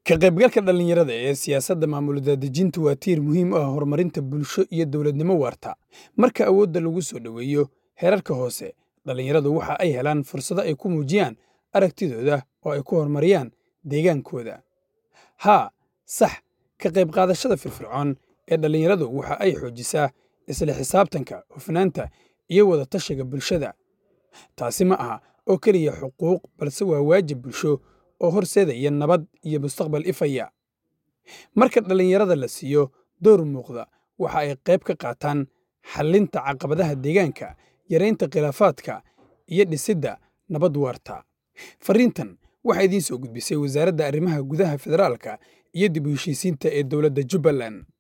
Ka qaybgalka dhalinyarada ee siyaasadda maamul daadejintu waa tiir muhiim u ah horumarinta bulsho iyo dowladnimo waarta. Marka awoodda lagu soo dhoweeyo heerarka hoose, dhalinyaradu waxa ay helaan fursado ay ku muujiyaan aragtidooda oo ay ku horumariyaan deegaankooda. Haa, sax, ka qayb qaadashada firfircoon ee dhalinyaradu waxa ay xoojisaa isla xisaabtanka, hufnaanta, iyo wada tashiga bulshada. Taasi ma aha oo keliya xuquuq, balse waa waajib bulsho oo horseedaya nabad iyo mustaqbal ifaya. Marka dhalinyarada la siiyo door muuqda, waxa ay qayb ka qaataan xallinta caqabadaha deegaanka, yareynta khilaafaadka, iyo dhisidda nabad waarta. Fariintan waxaa idiin soo gudbisay Wasaaradda Arrimaha Gudaha Federaalka iyo dib u heshiisiinta ee Dowladda Jubbaland.